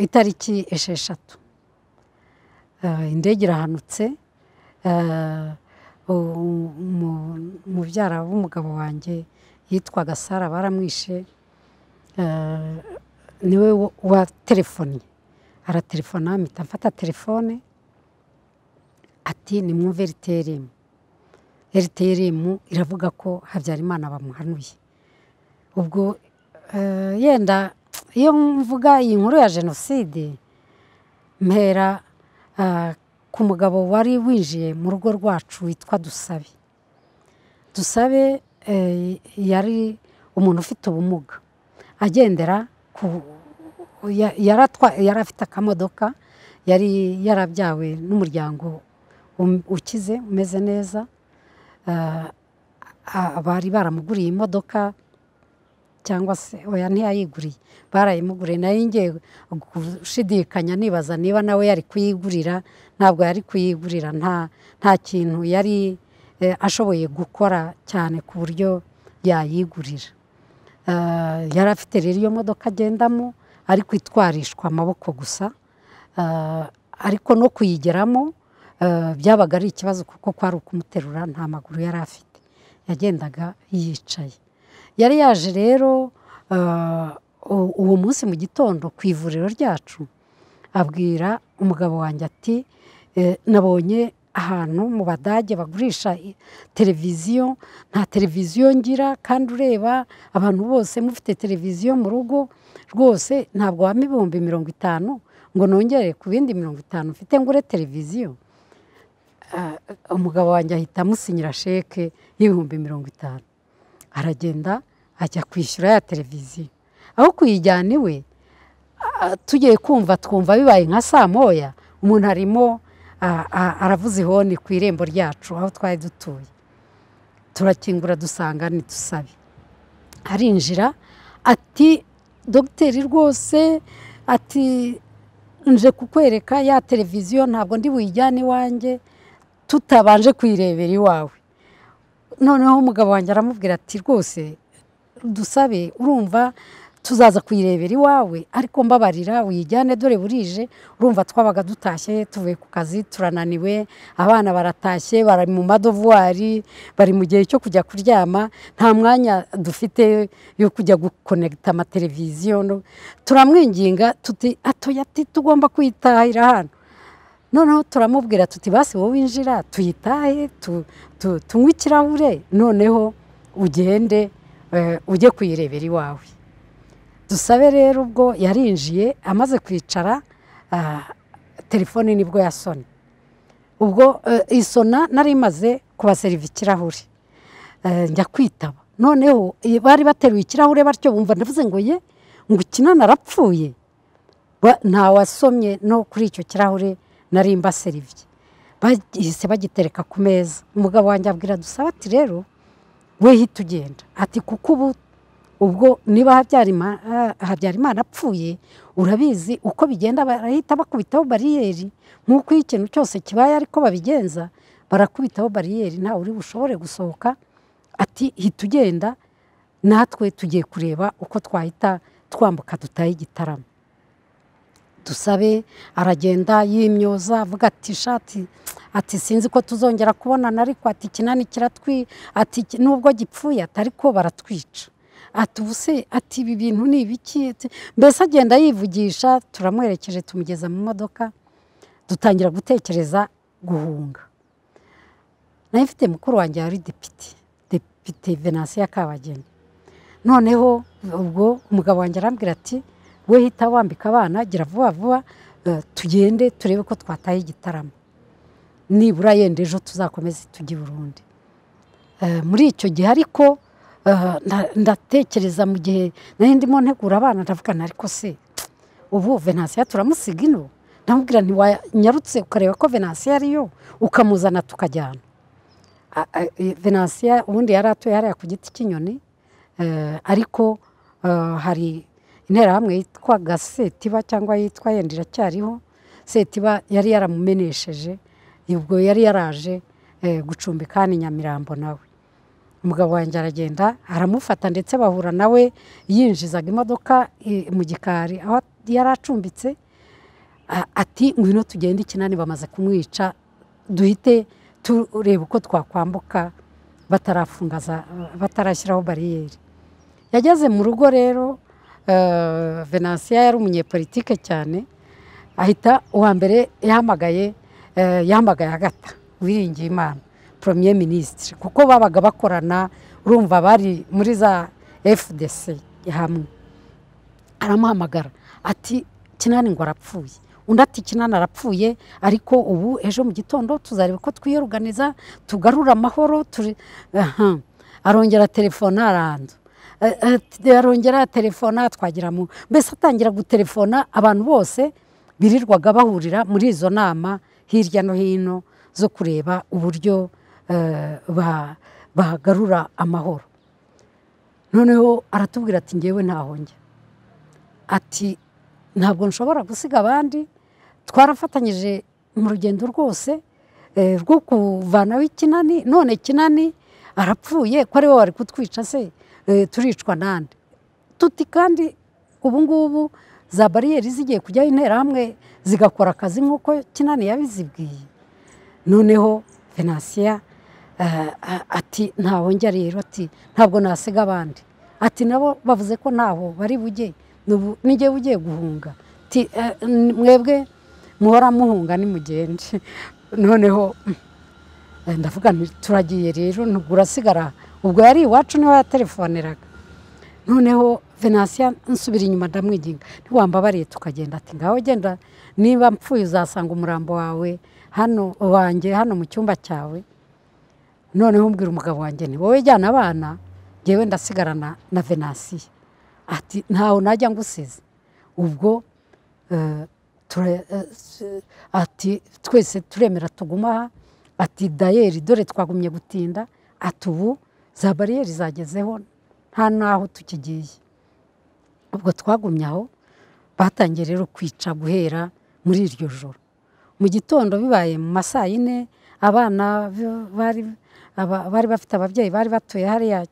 itariki esheshatu indege irahanutse umubyara w'umugabo wanjye yitwaga sara baramwishe niwe waterefonnye aratelefona mpita mfata telefone ati ni mwumve eriteremu eriteremu iravuga ko habyarimana bamuhanuye ubwo yenda iyo mvuga iyi nkuru ya jenoside mpera ku mugabo wari winjiye mu rugo rwacu witwa dusabe dusabe yari umuntu ufite ubumuga agendera ku yari afite akamodoka yari yarabyawe n'umuryango ukize umeze neza bari baramuguriye imodoka cyangwa se oya ntiyayiguriye barayimuguriye nayo ngiye gushidikanya nibaza niba nawe yari kuyigurira ntabwo yari kuyigurira nta kintu yari ashoboye gukora cyane ku buryo yayigurira yari afite rero iyo modoka agendamo ariko itwarishwa amaboko gusa ariko no kuyigeramo byabaga ari ikibazo kuko kwari ukumuterura nta maguru yari afite yagendaga yicaye yari yaje rero uwo munsi mu gitondo ku ivuriro ryacu abwira umugabo wanjye ati nabonye ahantu mu badage bagurisha televiziyo nta televiziyo ngira kandi ureba abantu bose mufite televiziyo mu rugo rwose ntabwo waba ibihumbi mirongo itanu ngo nongere ku bindi mirongo itanu mfite ngure televiziyo umugabo wanjye ahita amusinyira sheke y'ibihumbi mirongo itanu aragenda ajya kwishyura ya televiziyo aho kuyijyana iwe tugiye kumva twumva bibaye nka saa moya umuntu arimo aravuza ihoni ku irembo ryacu aho twari dutuye turakingura dusanga ni dusabe arinjira ati dogiteri rwose ati nje kukwereka ya televiziyo ntabwo ndi buyijyane iwanjye tutabanje kuyirebera iwawe noneho umugabo wanjye aramubwira ati rwose dusabe urumva tuzaza kuyirebera iwawe ariko mbabarira uyijyane dore burije urumva twabaga dutashye tuvuye ku kazi turananiwe abana baratashye bari mu madovuwari bari mu gihe cyo kujya kuryama nta mwanya dufite yo kujya gukonegita amateleviziyo turamwinginga tuti atoya ati tugomba kwitahira hano noneho turamubwira tuti basi wowe winjira tuyitahe tunywe ikirahure noneho ugende ujye kuyirebera iwawe dusabe rero ubwo yarinjiye amaze kwicara telefone nibwo yasona ubwo isona nari imaze kubaseriva ikirahure njya kwitaba noneho bari bateruye ikirahure batyo bumva ndavuze ngo ye ngo ukinana arapfuye ntawasomye no kuri icyo kirahure narimba serivye bahise bagitereka ku meza umugabo wanjye abwira dusaba ati rero we hita ugenda ati kuko ubu ubwo niba habyarimana apfuye urabizi uko bigenda barahita bakubitaho bariyeri nk'uko iyo ikintu cyose kibaye ariko babigenza barakubitaho bariyeri ntawe uri bushobore gusohoka ati hita ugenda natwe tugiye kureba uko twahita twambuka dutahe igitaramo dusabe aragenda yimyoza avuga ati shati ati sinzi ko tuzongera kubonana ariko ati ikinani kiratwi ati nubwo gipfuye ariko baratwica ati ubuse ati ibi bintu ni ibiki mbese agenda yivugisha turamwerekeje tumugeza mu modoka dutangira gutekereza guhunga nayo ifite mukuru wanjye wari depite depite venansiyo kabageni noneho ubwo umugabo wanjye arambwira ati we hita wambika abana gira vuba vuba tugende turebe ko twataye igitaramo nibura yenda ejo tuzakomeze tujye Burundi muri icyo gihe ariko ndatekereza mu gihe nari ndimo ntegura abana ndavugana ariko se ubu venansiyo turamusiga ino ndamubwira ntiwanyarutse ukareba ko venansiyo ariyo ukamuzana tukajyana venansiyo ubundi yari atuye hariya ku giti cy'inyoni ariko hari interahamwe yitwaga setiba cyangwa yitwa yenda iracyariho setiba yari yaramumenesheje ubwo yari yaraje gucumbika hano i nyamirambo nawe umugabo wanjye aragenda aramufata ndetse bahura nawe yinjizaga imodoka mu gikari aho yari acumbitse a- ati ngwino tugende ikinani bamaze kumwica duhite tureba uko twakwambuka batarafungaza batarashyiraho bariyeri yageze mu rugo rero eh, venansiya yari umunyepolitike cyane ahita uwa mbere yahamagaye eh, yahamagaye agata wiringiye imana premier minisitiri kuko babaga bakorana urumva bari muri za fdc hamwe aramuhamagara ati kinani ngo arapfuye undi ati kinani arapfuye ariko ubu ejo mu gitondo tuzareba ko twiyoruganiza tugarura amahoro turi aha arongera telefona arandu Eh, eh, t- arongera telefona twagira mu mbese atangira gutelefona abantu bose birirwaga bahurira muri izo nama hirya no hino zo kureba uburyo eh, ba- bagarura amahoro noneho aratubwira ati ngewe ntaho njya ati ntabwo nshobora gusiga abandi twarafatanyije mu rugendo rwose eh, rwo kuvanaho ikinani none kinani arapfuye ko ari we wari kutwica se eh, turicwa nande tuti kandi ubu ngubu za bariyeri zigiye kujyaho interahamwe zigakora akazi nk'uko kinani yabizibwiye noneho venansiya eh, a- ati ntaho njya rero ati ntabwo nasiga abandi ati nabo bavuze ko ntaho bari bujye n'ubu nijye ugiye guhunga Ati, "Eh, n- mwebwe muhora muhunga nimugende noneho eh, ndavuga nti turagiye rero ntabwo urasigara ubwo yari iwacu niho yatelefoneraga noneho venansiya nsubira inyuma ndamwiginga ntiwambabariye tukagenda ati ngaho genda niba mpfuye uzasanga umurambo wawe hano wanjye hano mu cyumba cyawe noneho umbwira umugabo wanjye ni wowe jyana abana ngewe ndasigarana na venansiya ati ntawe najya ngusize ubwo eh, tura- eh, s- ati twese turemera tuguma aha ati dayeri dore twagumye gutinda ati ubu za bariyeri zagezeho nta n'aho tukigiye ubwo twagumye aho batangiye rero kwica guhera muri iryo joro mu gitondo bibaye mu ma saa yine abana b- bari aba- bari bafite ababyeyi bari batuye hariya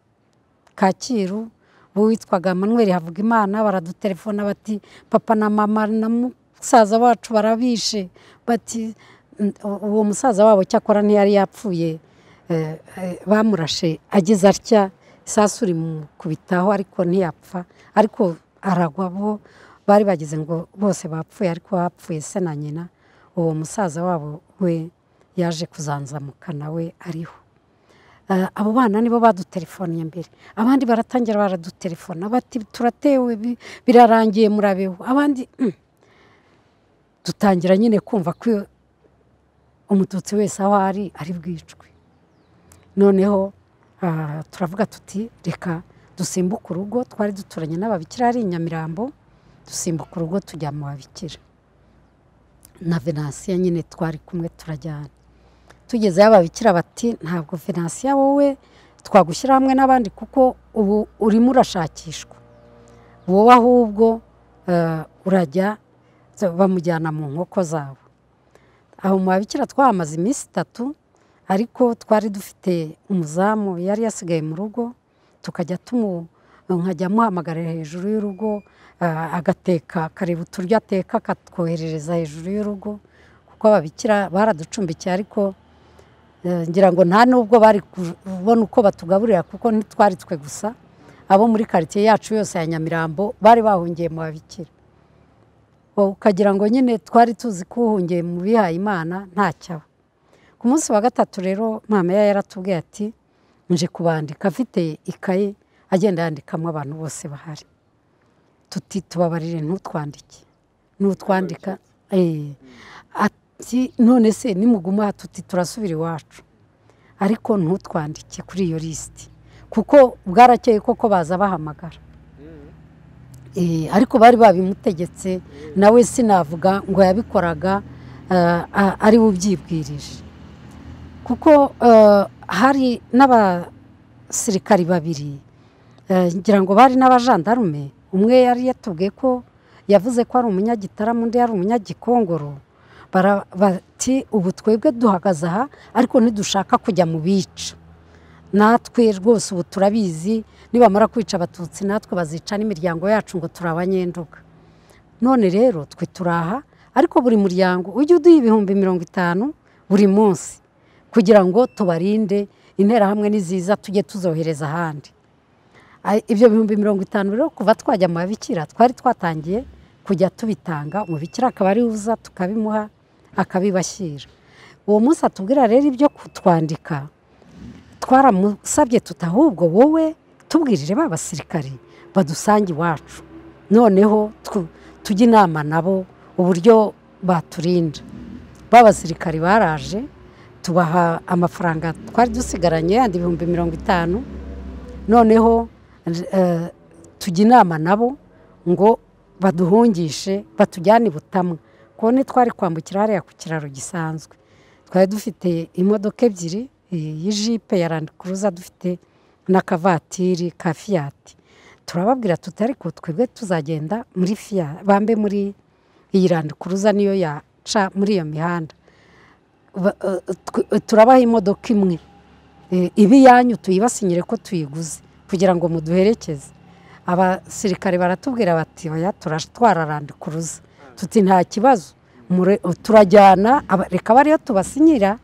kacyiru uwitwaga manweri havugimana baradutelefona bati papa na mama na musaza wacu barabishe bati "N- uwo musaza wabo cyakora ntiyari yapfuye eh, eh, bamurashe ageze atya isasu rimukubitaho ariko ntiyapfa ariko aragwa bo bari bagize ngo bose bapfuye ariko bapfuye se na nyina uwo musaza wabo we yaje kuzanzamuka nawe ariho Eh, abo bana nibo badutelefoniye mbere abandi baratangira baradutelefona bati turatewe bi- birarangiye murabeho abandi mm. dutangira nyine kumva ko iyo- umututsi wese aho ari ari bwicwe noneho ah, turavuga tuti reka dusimbuke urugo twari duturanye n'ababikira hari i nyamirambo dusimbuka urugo tujya mu babikira na venansiya nyine twari kumwe turajyana tugezeyo ababikira bati ntabwo venansiya wowe twagushyira hamwe n'abandi kuko ubu urimo urashakishwa wowe ahubwo eh, urajya bamujyana mu nkoko zabo aho mu babikira twahamaze iminsi itatu ariko twari dufite umuzamu yari yasigaye mu rugo tukajya tumu nkajya muhamagarira hejuru y'urugo ah, agateka akareba uturyo ateka akatwoherereza hejuru y'urugo kuko ababikira baraducumbikiye ariko eh, ngira ngo nta n'ubwo bari kubona uko batugaburira kuko ntitwari twe gusa abo muri karitsiye yacu yose ya nyamirambo bari bahungiye mu babikira Wowe ukagira ngo nyine twari tuzi ko uhungiye mu bihaye imana ntacyaba ku munsi wa gatatu rero mama yari yaratubwiye ati nje kubandika afite ikaye agenda yandikamo abantu bose bahari tuti tubabarire ntutwandike nutwandika eh, ati none se nimuguma aha tuti turasubira iwacu ariko ntutwandike kuri iyo lisiti kuko bwarakeye koko baza bahamagara Eh, ariko bari babimutegetse nawe sinavuga ngo yabikoraga eh, a- ari we ubyibwirije kuko eh, hari n'abasirikari babiri eh, ngira ngo bari n'abajandarume umwe yari yatubwiye ko yavuze ko ari umunyagitarama undi yari umunyagikongoro Bara- bati ubu twebwe duhagaze aha ariko ntidushaka kujya mu bica natwe rwose ubu turabizi nibamara kwica abatutsi natwe bazica n'imiryango yacu ngo turabanyenduka none rero twe turaha ariko buri muryango ujye uduha ibihumbi mirongo itanu buri munsi kugira ngo tubarinde interahamwe n'iziza tujye tuzohereza ahandi ibyo bihumbi mirongo itanu rero kuva twajya mu babikira twari twatangiye kujya tubitanga umubikira akaba ari uza tukabimuha akabibashyira uwo munsi atubwira rero ibyo kutwandika twaramusabye tutahubwo wowe tubwirije ba basirikari badusange iwacu noneho tujye inama nabo uburyo baturinda ba basirikari baraje tubaha amafaranga twari dusigaranye yandi ibihumbi mirongo itanu noneho tujya inama nabo ngo baduhungishe batujyane i butamwa kubona twari kwambukira hariya ku kiraro gisanzwe twari dufite imodoka ebyiri y'ijipe ya randi kuruza dufite n'akavatiri ka fiyati turababwira tutari ko twebwe tuzagenda muri fiya bambe muri iyi randikuruza niyo yaca muri iyo mihanda turabaha imodoka imwe ibi yanyu tuyibasinyire ko tuyiguze kugira ngo muduherekeze abasirikare baratubwira bati oya turatwara randikuruza tuti nta kibazo turajyana reka bariyo tubasinyira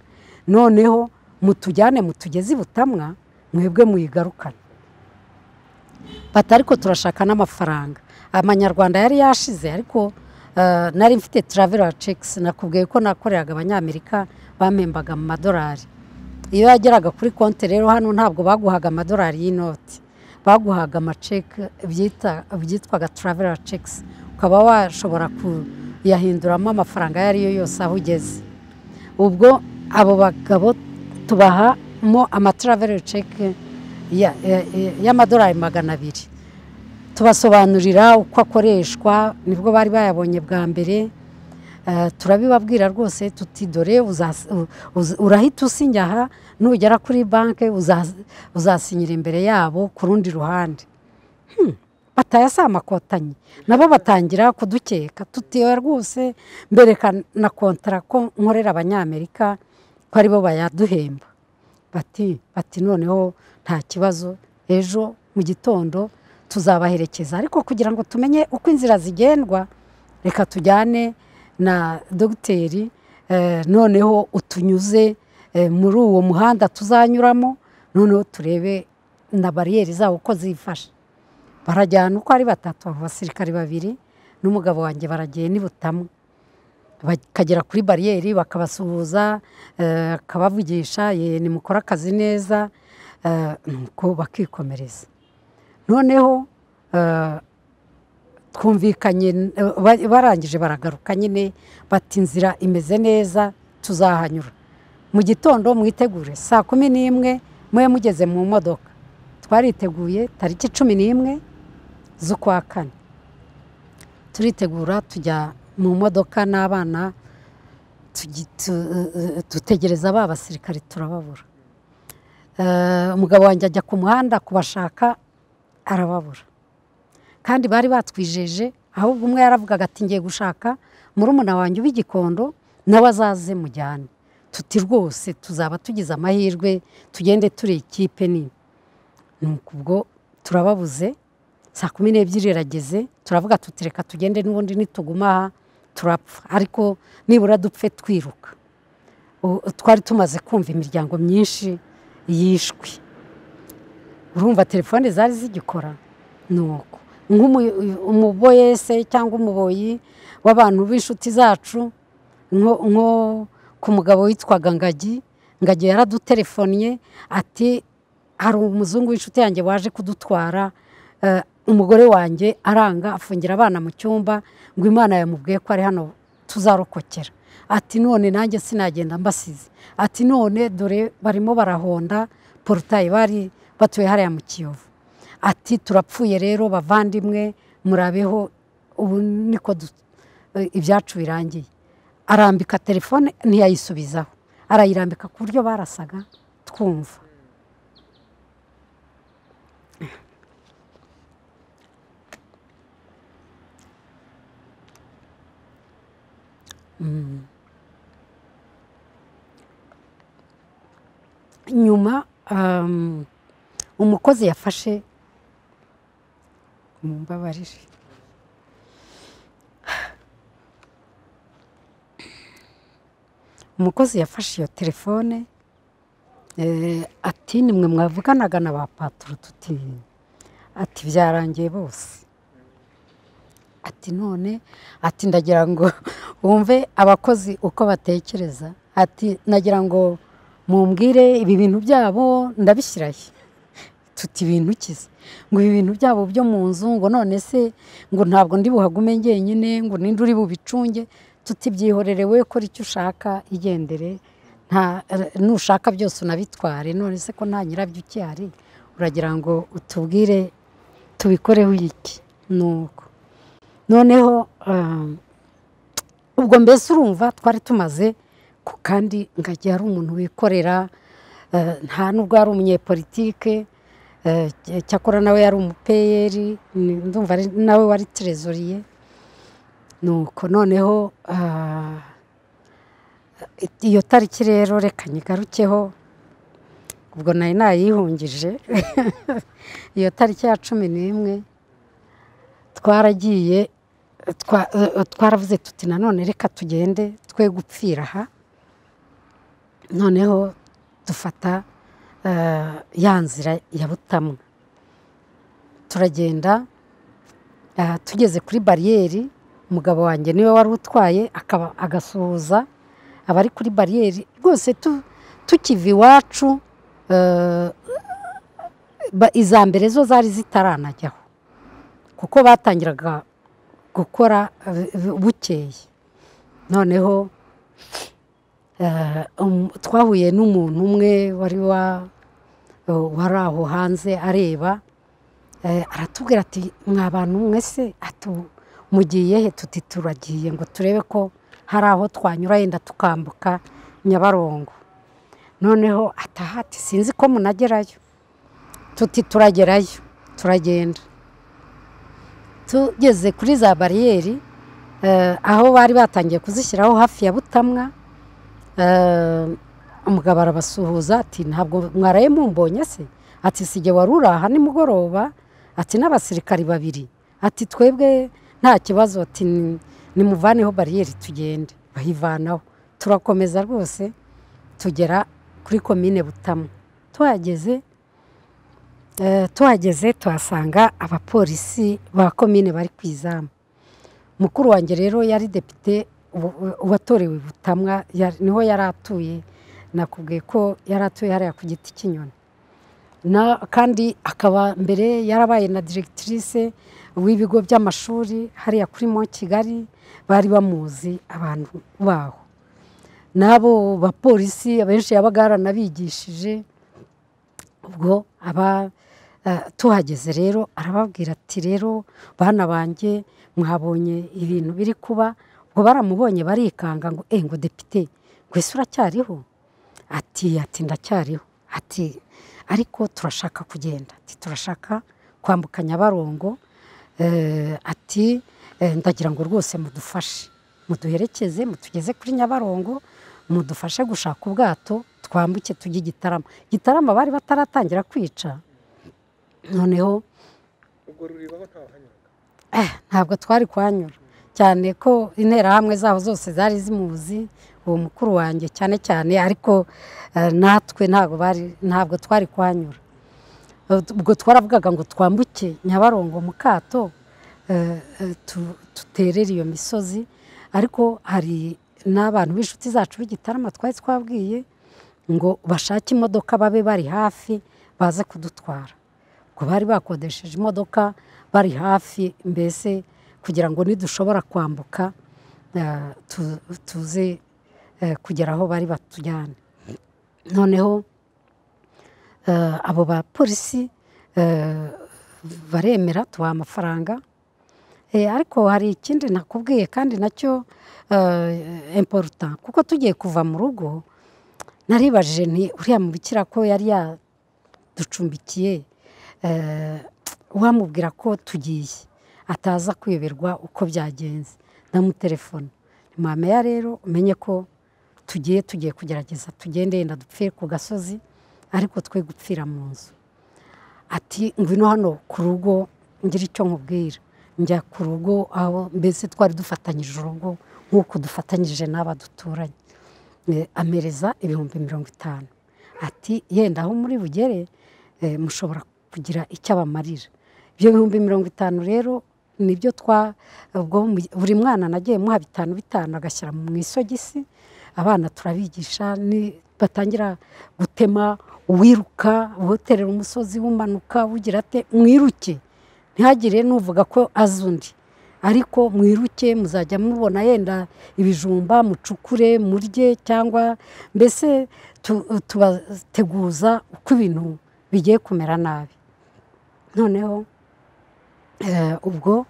noneho mutujyane mutugeze i butamwa mwebwe muyigarukane batari ko turashaka n'amafaranga amanyarwanda yari yashize ariko nari mfite taravera cekisi nakubwiye ko nakoreraga abanyamerika bamembaga mu madolari iyo yageraga kuri konti rero hano ntabwo baguhaga amadolari y'inoti baguhaga amaceki byitwaga taravera cekisi ukaba washobora kuyahinduramo amafaranga ayo ariyo yose aho ugeze ubwo abo bagabo tubahamo amataravera ceki y'amadolari magana abiri tubasobanurira uko akoreshwa nibwo bari bayabonye bwa mbere turabibabwira rwose tuti dore urahita usinya aha nugera kuri banki uzasinyira imbere yabo ku rundi ruhande batayasaba amakotanyi nabo batangira kudukeka tutiwe rwose mbereka na kontara ko nkorera abanyamerika ko aribo bayaduhemba bati bati noneho nta kibazo ejo mu gitondo tuzabaherekeza ariko kugira ngo tumenye uko inzira zigendwa reka tujyane na dogiteri noneho utunyuze muri uwo muhanda tuzanyuramo noneho turebe na bariyeri zabo uko zifashe barajyana uko ari batatu abasirikare babiri n'umugabo wanjye baragiye n'ibutamwe bakagera kuri bariyeri bakabasuhuza akabavugisha nimukora akazi neza nuko bakikomereza noneho twumvikanye barangije baragaruka nyine bati inzira imeze neza tuzahanyura mu gitondo mwitegure saa kumi n'imwe mube mugeze mu modoka twariteguye tariki cumi n'imwe z'ukwa kane turitegura tujya mu modoka n'abana dutegereza ba basirikare turababura umugabo wanjye ajya ku muhanda kubashaka arababura kandi bari batwijeje ahubwo umwe yaravugaga ati ngiye gushaka murumuna wanjye w'igikondo nawe azaze mujyane tuti rwose tuzaba tugize amahirwe tugende turi ikipe nini nuko ubwo turababuze saa kumi n'ebyiri irageze turavuga tutireka tugende n'ubundi nituguma aha turapfa ariko nibura dupfe twiruka twari tumaze kumva imiryango myinshi yishwe urumva telefone zari zigikora ni uko nk'umuboyese cyangwa umuboyi w'abantu b'inshuti zacu nko ku mugabo witwaga ngagi ngagi yaradutelefonnye ati hari umuzungu w'inshuti yanjye waje kudutwara umugore wanjye aranga afungira abana mu cyumba ngo imana yamubwiye ko ari hano tuzarokokera ati none nanjye sinagenda mbasize ati none dore barimo barahonda porotayi bari batuye hariya mu kiyovu ati turapfuye rero bavandimwe murabeho ubu niko ibyacu birangiye arambika telefone ntiyayisubizaho arayirambika ku buryo barasaga twumva nyuma umukozi yafashe mumbabarire umukozi yafashe iyo telefone ati ni mwe mwavuganaga na ba patoro tuti ati byarangiye bose ati none ati ndagira ngo wumve abakozi uko batekereza ati nagira ngo mumbwire ibi bintu byabo ndabishyirahe tuti ibintu kize ngo ibi bintu byabo byo mu nzu ngo none se ngo ntabwo ndi buhagume njyenyine ngo ninde uri bubicunge tutibyihorere we kora icyo ushaka igendere nushaka byose unabitware none se ko nta nyirabyo ukihari uragira ngo utubwire tubikoreho iki nuko noneho ubwo mbese urumva twari tumaze ku kandi ngajya hari umuntu wikorera nta nubwo yari umunyepolitike cyakora nawe yari umupeyeri ndumva nawe wari terezoriye nuko noneho iyo tariki rero reka nyigarukeho ubwo nari nayihungije iyo tariki ya cumi n'imwe twaragiye twaravuze tuti nanone reka tugende twe gupfira aha noneho dufata ya nzira ya butamwa turagenda tugeze kuri bariyeri umugabo wanjye niwe wari utwaye akaba agasuhuza abari kuri bariyeri rwose tukiva iwacu iza mbere zo zari zitaranajyaho kuko batangiraga gukora bukeye noneho twahuye n'umuntu umwe wari wari aho hanze areba aratubwira ati mwa bantu mwese mugiye he tuti turagiye ngo turebe ko hari aho twanyura yenda tukambuka nyabarongo noneho atahati sinzi ko munagerayo tuti turagerayo turagenda tugeze kuri za bariyeri aho bari batangiye kuzishyiraho hafi ya butamwa umugabo arabasuhuza ati ntabwo mwaraye mumbonye se ati sige wari uri aha nimugoroba ati n'abasirikari babiri ati twebwe nta kibazo ati nimuvaneho bariyeri tugende bayivanaho turakomeza rwose tugera kuri komine butamwa tuhageze tuhageze tuhasanga abapolisi ba komine bari ku izamu mukuru wanjye rero yari depite uwatorewe butamwa niho yari atuye nakubwiye ko yari atuye hariya ku giti cy'inyoni kandi akaba mbere yarabaye na diregitirise w'ibigo by'amashuri hariya kuri mo kigali bari bamuzi abantu baho n'abo bapolisi abenshi yabaga yaranabigishije ubwo aba tuhageze rero arababwira ati rero bana banjye mwabonye ibintu biri kuba ngo baramubonye barikanga ngo eee ngo depite ngo ese uracyariho ati ati ndacyariho ati ariko turashaka kugenda ati turashaka kwambuka nyabarongo ati ndagira ngo rwose mudufashe muduherekeze mutugeze kuri nyabarongo mudufashe gushaka ubwato twambuke tujye igitarama igitarama bari bataratangira kwica noneho ntabwo twari kuhanyura cyane ko interahamwe zaho zose zari zimuzi uwo mukuru wanjye cyane cyane ariko natwe ntabwo twari kuhanyura ubwo twaravugaga ngo twambuke nyabarongo mu kato duterere iyo misozi ariko hari n'abantu b'inshuti zacu b'igitarama twari twabwiye ngo bashake imodoka babe bari hafi baze kudutwara ngo bari bakodesheje imodoka bari hafi mbese kugira ngo nidushobora kwambuka tuze kugera aho bari batujyane noneho abo bapolisi baremera tubaha amafaranga ariko hari ikindi nakubwiye kandi nacyo imporuta kuko tugiye kuva mu rugo naribajije nti uriya mubikira ko yari yaducumbikiye wamubwira ko tugiye ataza kuyoberwa uko byagenze ndamutelefone mwameya rero umenye ko tugiye tugiye kugerageza tugende yenda dupfire ku gasozi ariko twe gupfira mu nzu ati ngwino hano ku rugo ngira icyo nkubwira njya ku rugo aho mbese twari dufatanyije urugo nk'uko dufatanyije n'aba duturanye amereza ibihumbi mirongo itanu ati yenda aho muri bugere eh, mushobora kugira icyo abamarira ibyo bihumbi mirongo itanu rero nibyo twa ubwo mu- buri mwana nagiye muha bitanu bitanu agashyira mu isogisi abana turabigisha ni- batangira gutema uwiruka uterera umusozi umanuka ugira ate mwiruke ntihagire n'uvuga ko azi undi ariko mwiruke muzajya mubona yenda ibijumba mucukure murye cyangwa mbese tu- tubateguza uko ibintu bigiye kumera nabi noneho eh, ubwo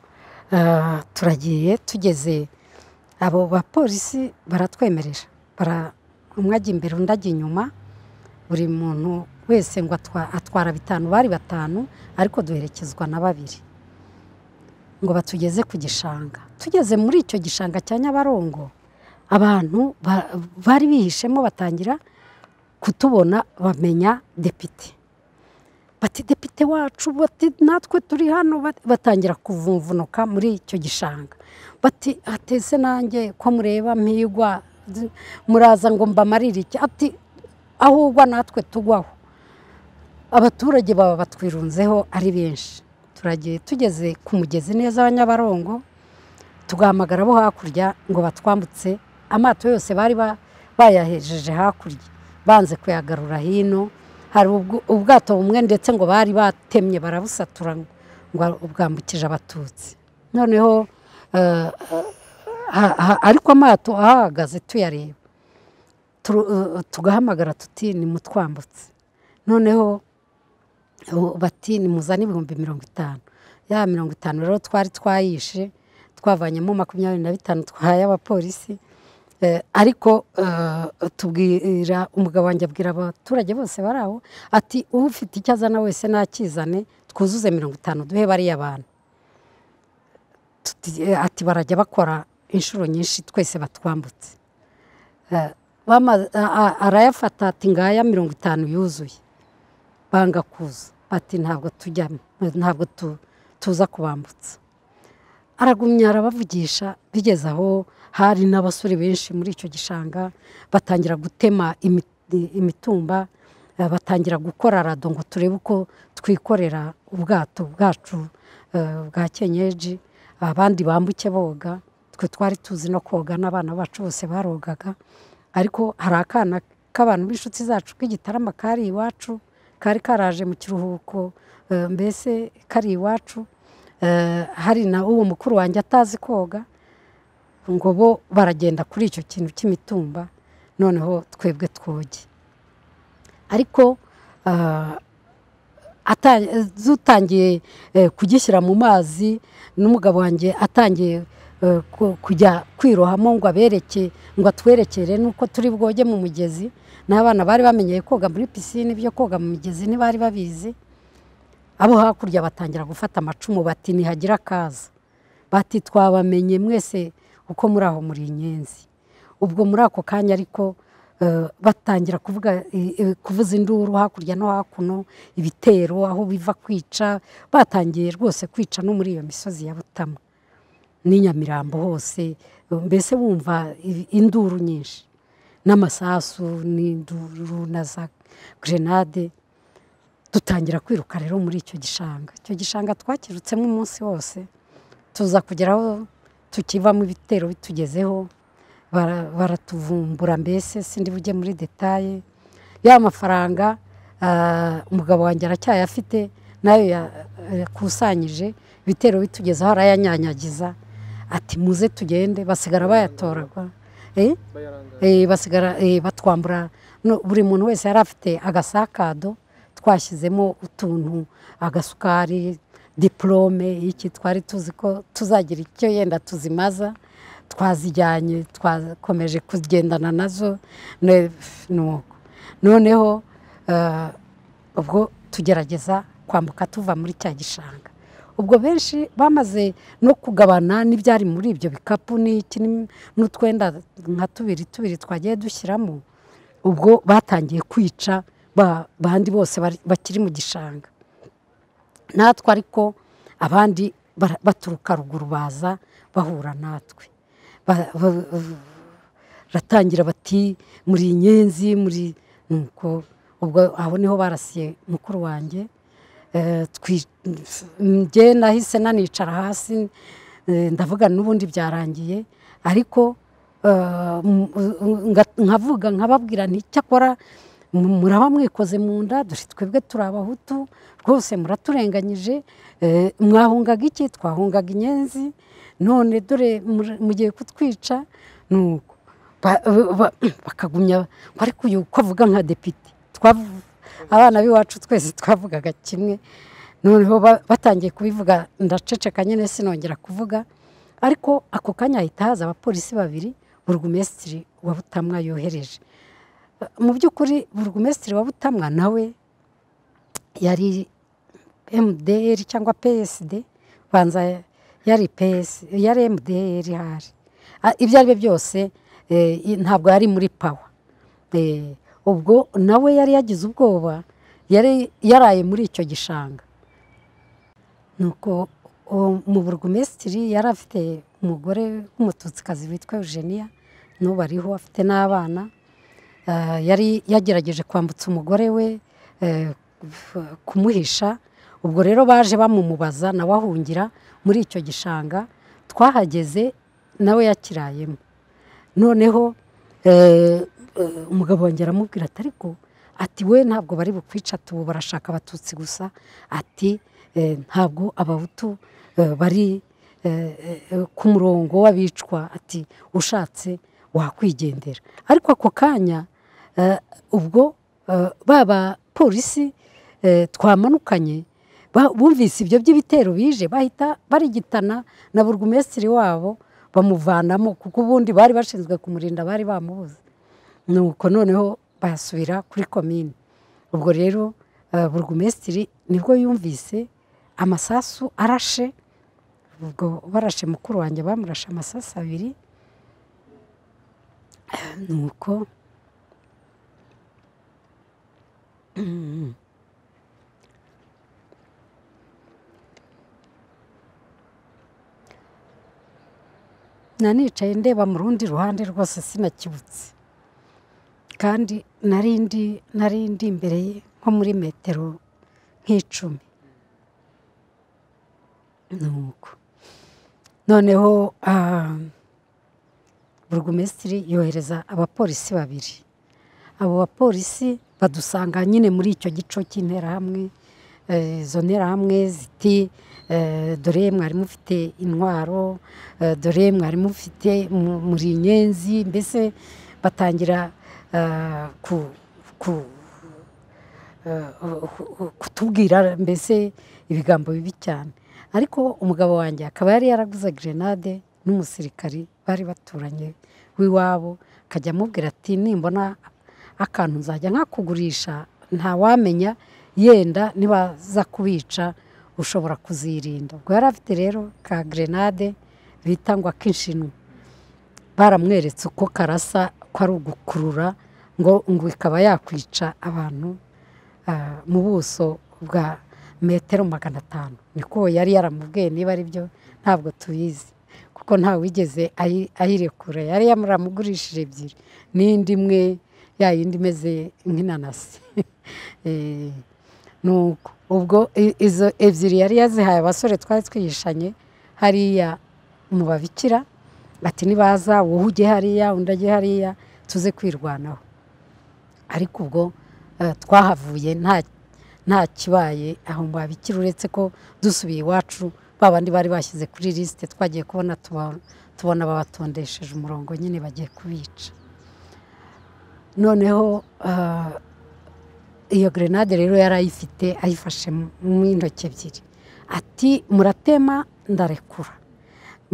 eh, turagiye tugeze abo bapolisi baratwemerera bara- umwe ajya imbere undi ajya inyuma buri muntu wese ngo atwa- atwara bitanu bari batanu ariko duherekezwa na babiri ngo batugeze ku gishanga tugeze muri icyo gishanga cya nyabarongo abantu ba- bari bihishemo batangira kutubona bamenya depite bati depite wacu bati natwe turi hano bati- batangira kuvumvunuka muri icyo gishanga bati atese nanjye ko mureba mpigwa d- muraza ngo mbamarire iki ati aho ugwa natwe tugwaho abaturage baba batwirunzeho ari benshi turagiye tugeze ku mugezi neza wa nyabarongo tugahamagara abo hakurya ngo batwambutse amato yose bari ba- bayahejeje hakurya banze kuyagarura hino hari ubwo- ubwato bumwe ndetse ngo bari batemye barabusatura ngo bwambukije abatutsi noneho eh, ha- ha- ariko amato ahahagaze tuyareba turu- eh, tugahamagara tuti nimutwambutse noneho ubu bati nimuzane ibihumbi mirongo itanu ya mirongo itanu rero twari twayishe twavanyemo makumyabiri na bitanu twahaye abapolisi Eh, ariko eh, tubwira umugabo wanjye abwira abaturage bose bari aho ati ufite icyo azana wese nakizane twuzuze mirongo itanu duhe bariya bantu Tuti- eh, ati barajya bakora inshuro nyinshi twese batwambutse Eh, bama- a- a- arayafata ati ngaya mirongo itanu yuzuye banga kuza bati ntabwo tujyamo ntabwo tu- tuza kubambutsa aragumya arabavugisha bigeze aho hari n'abasore benshi muri icyo gishanga batangira gutema imi- imitumba eh, batangira gukora rado ngo turebe uko twikorera ubwato bwacu eh, bwa kenyeji abandi bambuke boga twe twari tuzi no koga n'abana bacu bose barogaga ariko hari akana k'abantu b'inshuti zacu k'igitarama kari iwacu kari karaje mu kiruhuko eh, mbese kari iwacu Eh, hari na uwo mukuru wanjye atazi koga ngo bo baragenda kuri icyo kintu cy'imitumba noneho twebwe twoge ariko ah, ata- dutangiye eh, kugishyira mu mazi n'umugabo wanjye atangiye eh, ku- kujya kwirohamo ngo abereke ngo atwerekere nuko turi bwoge mu mugezi n'abana bari bamenyeye koga muri pisine ibyo koga mu migezi ntibari babizi abo hakurya batangira gufata amacumu bati nihagira akaza bati twabamenye mwese uko muri aho muri inyenzi ubwo muri ako kanya ariko eh, batangira kuvuga eh, eh, kuvuza induru hakurya no hakuno ibitero aho biva kwica batangiye rwose kwica no muri iyo misozi ya butama n'i nyamirambo hose mbese wumva i- induru nyinshi n'amasasu n'induru na za gerenade dutangira kwiruka rero muri icyo gishanga icyo gishanga twakirutsemo umunsi wose tuza kugeraho tukivamo ibitero bitugezeho bara- baratuvumbura mbese sindi bujye muri detaye ya mafaranga ah, umugabo wanjye aracyayafite nayo ya- yakusanyije ibitero bitugezeho arayanyanyagiza ati muze tugende basigara bayatoragwa Eh? Eh, basigara eh, batwambura no, buri muntu wese yari afite agasakado twashyizemo utuntu agasukari diporome iki twari tuzi ko tuzagira icyo yenda tuzimaza twazijyanye twakomeje kugendana nazo ne- nuko noneho eh, ubwo tugerageza kwambuka tuva muri cya gishanga ubwo benshi bamaze no kugabana n'ibyari muri ibyo bikapu n'iki n'im- n'utwenda nka tubiri tubiri twagiye dushyiramo ubwo batangiye kwica ba- bandi bose bari- bakiri mu gishanga natwe ariko abandi bara- baturuka ruguru baza bahura natwe Ba- ba- baratangira bati muri inyenzi muri nuko ubwo aho niho barasiye mukuru wanjye njye nahise nanicara hasi ndavuga n'ubundi byarangiye ariko nkavuga nkababwira nticyakora muraba mwikoze mu nda dore twebwe turi abahutu rwose muraturenganyije mwahungaga iki twahungaga inyenzi none dore mugiye kutwica nuko bakagumya ariko uyu ko avuga nka depite abana b'iwacu twese twavugaga kimwe noneho batangiye kubivuga ndaceceka nyine sinongera kuvuga ariko ako kanya hahita haza abapolisi babiri burugumesitiri wa butamwa yohereje mu by'ukuri burugumesitiri wa butamwa nawe yari mdr cyangwa psd banza yari ps yari mdr hari ibyo ari byo byose ntabwo yari muri pawa ubwo nawe yari yagize ubwoba yari yaraye muri icyo gishanga nuko mu burugumesitiri yari afite umugore w'umututsikazi witwa eugenia n'ubu ariho afite n'abana yari yagerageje kwambutsa umugore we kumuhisha ubwo rero baje bamumubaza nawe ahungira muri icyo gishanga twahageze nawe yakirayemo noneho umugabo wanjye aramubwira ati ariko ati we ntabwo bari bukwica tubu barashaka abatutsi gusa ati ntabwo abahutu bari ku murongo w'abicwa ati ushatse wakwigendera ariko ako kanya ubwo ba bapolisi twamanukanye bumvise ibyo by'ibitero bije bahita barigitana na burugumesitiri wabo bamuvanamo kuko ubundi bari bashinzwe kumurinda bari bamubuze nuko noneho basubira kuri komine ubwo rero burugumesitiri nibwo yumvise amasasu arashe ubwo barashe mukuru wanjye bamurashe amasasu abiri nuko nanicaye ndeba mu rundi ruhande rwose sinakibutse kandi narindi narindi imbere ye nko muri metero nk'icumi nuko noneho burugumesitiri yohereza abapolisi babiri abo bapolisi badusanga nyine muri icyo gico cy'interahamwe izo nterahamwe ziti dore mwari mufite intwaro dore mwari mufite muri inyenzi mbese batangira kutubwira mbese ibigambo bibi cyane ariko umugabo wanjye akaba yari yaraguze gerenade n'umusirikari bari baturanye w'iwabo akajya amubwira ati nimbona akantu nzajya nkakugurisha ntawamenya yenda nibaza kubica ushobora kuzirinda ubwo yari afite rero ka gerenade bita ngo akishinwe baramweretse uko karasa ko ari ugukurura ngo ngo ikaba yakwica abantu mu buso bwa metero magana atanu niko yari yaramubwiye niba ari byo ntabwo tubizi kuko ntawigeze ayirekura yari yamuramugurishije ebyiri n'indi imwe ya yindi imeze nk'inanasi nuko ubwo izo ebyiri yari yazihaye abasore twari twihishanye hariya mu babikira bati nibaza wowe ujye hariya undi ajye hariya tuze kwirwanaho ariko ubwo twahavuye nta kibaye aho mu babikira uretse ko dusubiye iwacu bandi bari bashyize kuri lisite twagiye kubona tubona babatondesheje umurongo nyine bagiye kubica noneho iyo gerenade rero yari ayifite ayifashe mu intoki ebyiri ati muratema ndarekura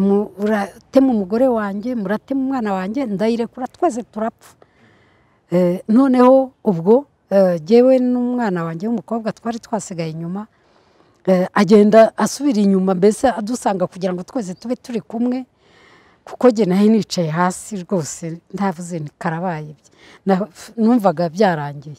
muratema umugore wanjye muratema umwana wanjye ndayirekura twese turapfa noneho ubwo jyewe n'umwana wanjye w'umukobwa twari twasigaye inyuma agenda asubira inyuma mbese adusanga kugira ngo twese tube turi kumwe kuko njye nayo nicaye hasi rwose ndavuze ni karabaye numvaga byarangiye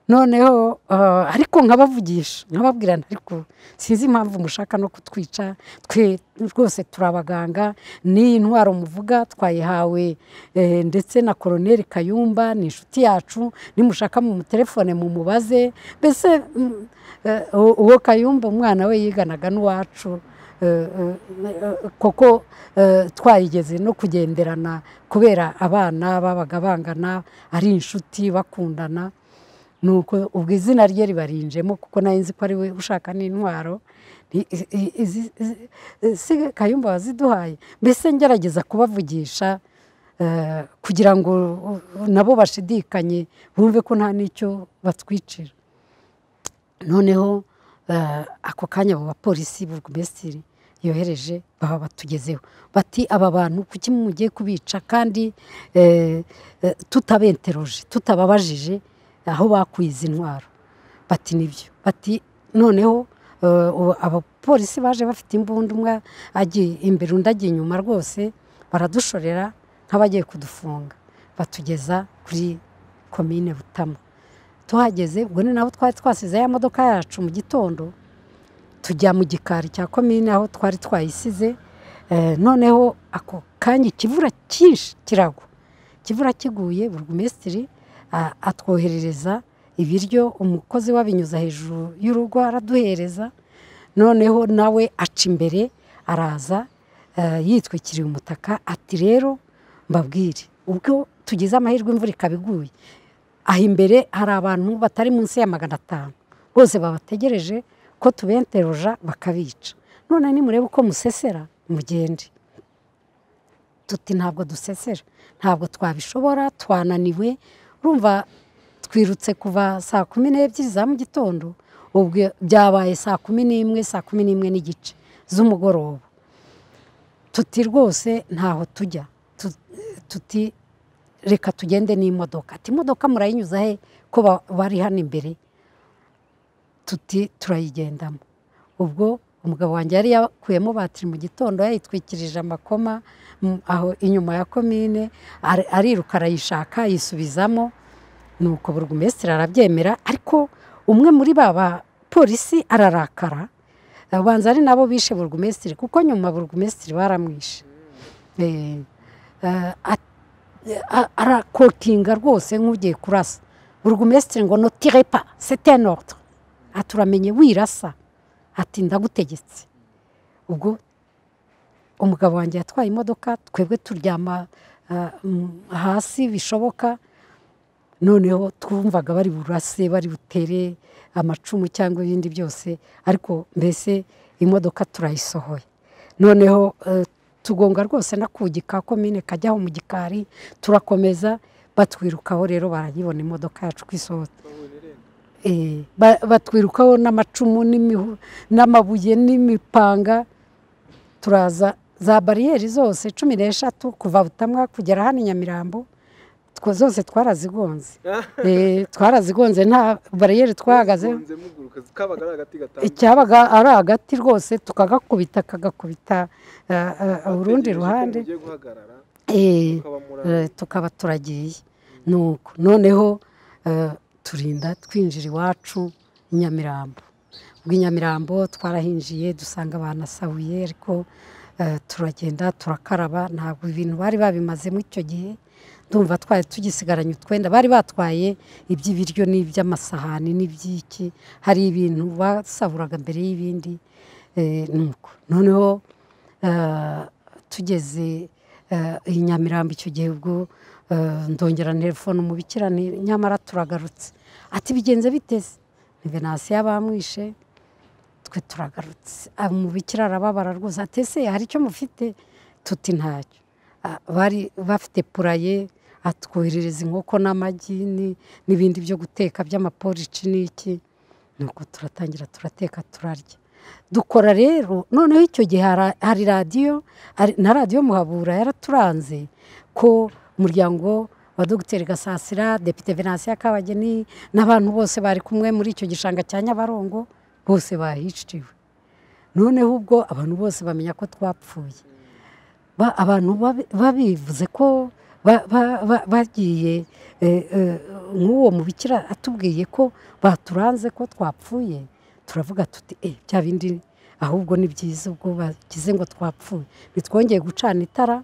noneho ah, ariko nkabavugisha nkababwira nti ariko sinzi impamvu mushaka no kutwica twe rwose turi abaganga n'iyi ntwaro muvuga twayihawe eh, ndetse na koroneri kayumba ni inshuti yacu nimushaka mu telefone mumubaze mbese mm, eh, uwo uwo kayumba umwana we yiganaga n'uwacu eh, eh, eh, kuko eh, twayigeze no kugenderana kubera abana babaga bangana ari inshuti bakundana nuko ubwo izina rye ribarinjemo kuko nayo nzi ko ari we ushaka n'intwaro I- i- i- izi- izi- si kayumba waziduhaye mbese ngerageza kubavugisha eh, kugira ngo uh, nabo bashidikanye bumve ko nta n'icyo batwicira noneho eh, ako kanya abo bapolisi burugumesitiri yohereje baba batugezeho bati aba bantu kuki mugiye kubica kandi eh, eh, tutabenteroje tutababajije aho bakuye izi ntwaro bati nibyo bati noneho eh, ubu abapolisi baje bafite imbunda umwe agiye imbere undi agiye inyuma rwose baradushorera nk'abagiye kudufunga batugeza kuri komine butama tuhageze ubwo ni nabo twari twasize ya modoka yacu mu gitondo tujya mu gikari cya komine aho twari twayisize Eh, noneho ako kanya ikivura cyinshi kiragwa ikivura kiguye burugumesitiri a- atwoherereza ibiryo umukozi wabinyuza hejuru y'urugo araduhereza noneho nawe aca imbere araza eh, yitwikiriye umutaka ati rero mbabwire ubwo tugize amahirwe imvura ikaba iguye aha imbere hari abantu batari munsi ya magana atanu bose babategereje ko tubenteruja bakabica none nimurebe uko musesera mugende tuti ntabwo dusesera ntabwo twabishobora twananiwe urumva twirutse kuva saa kumi n'ebyiri za mu gitondo ubwo byabaye saa kumi n'imwe saa kumi n'imwe n'igice z'umugoroba tuti rwose ntaho tujya Tu- tuti reka tugende n'imodoka ati imodoka murayinyuza he ko ba- bari hano imbere tuti turayigendamo ubwo umugabo wanjye yari yakuyemo batiri mu gitondo yayitwikirije amakoma mm, aho inyuma ya komine ari- ariruka arayishaka yisubizamo nuko burugumesitiri arabyemera ariko umwe muri ba bapolisi ararakara abanza ari nabo bishe burugumesitiri kuko nyuma burugumesitiri baramwishe Eh, eh, at- a- arakokinga rwose nk'ugiye kurasa burugumesitiri ngo notirepa setenordre aturamenye wirasa ati ndagutegetse ubwo umugabo wanjye yatwaye imodoka twebwe turyama eh, m- hasi bishoboka noneho twumvaga bari burase bari butere amacumu cyangwa ibindi byose ariko mbese imodoka turayisohoye noneho eh, tugonga rwose no ku gika komine kajyaho mu gikari turakomeza batwirukaho rero barayibona imodoka yacu ko isohotse Eh, ba- batwirukaho n'amacumu n'imihu- n'amabuye n'imipanga turaza za bariyeri zose cumi n'eshatu kuva butamwa kugera hano i nyamirambo two- zose twarazigonze Eh, twarazigonze nta bariyeri twahagazeho Mukunze muguruka kabaga ari agati gatanu icyabaga ari hagati rwose tukagakubita kagakubita eh, eh, urundi Bategereje ko ruhande mugiye guhagarara Eh, mukaba muri aho. eh, tukaba turagiye nuko noneho eh, turinda twinjira iwacu i nyamirambo ubwo i nyamirambo twarahinjiye dusanga banasahuye ariko eh, turagenda turakaraba ntabwo ibintu bari babimazemo icyo gihe ndumva twari tugisigaranye utwenda bari batwaye iby'ibiryo n'iby'amasahani n'iby'iki hari ibintu basaburaga mbere y'ibindi eh, nuko noneho eh, tugeze eh, i nyamirambo icyo gihe ubwo eh, ndongera telefone umubikira ni- nyamara turagarutse ati bigenze biteze ni venasiyo bamwishe twe turagarutse Ah, umubikira arababara rwose ati ese hari icyo mufite tuti ntacyo Ah, bari bafite puraye atwoherereza inkoko n'amagi ni- n'ibindi byo guteka by'amaporici n'iki nuko turatangira turateka turarya dukora rero noneho icyo gihe hara- hari radiyo ari- na radiyo muhabura yaraturanze ko umuryango wa dogiteri gasasira depite venansiyo kabageni n'abantu bose bari kumwe muri icyo gishanga cya nyabarongo bose bahiciwe noneho ubwo abantu bose bamenya ko twapfuye Ba- abantu babi- babivuze ko ba- ba- ba- bagiye eh, eh, nk'uwo mubikira atubwiye ko baturanze ko twapfuye turavuga tuti eh bya bindi ahubwo ni byiza ubwo bagize ngo twapfuye bitwongeye gucana itara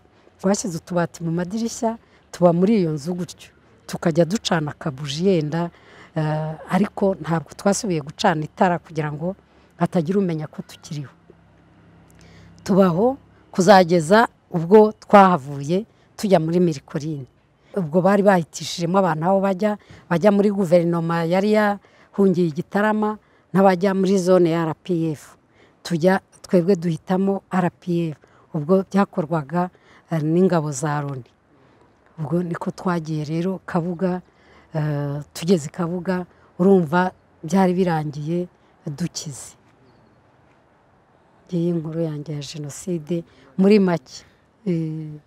twashyize utubati mu madirishya tuba muri iyo nzu gutyo tukajya ducana akabuji yenda eh, ariko ntabwo twasubiye gucana itara kugira ngo hatagira umenya ko tukiriho tubaho kuzageza ubwo twahavuye tujya muri mirikorine ubwo bari bahitishijemo abantu aho bajya bajya muri guverinoma yari yahungiye igitarama n'abajya muri zone ya rpf tujya twebwe duhitamo rpf ubwo byakorwaga eh, n'ingabo za loni ubwo niko twagiye rero kabuga eh, tugeze i kabuga urumva byari birangiye dukize ngiyi inkuru yanjye ya jenoside muri make Eh,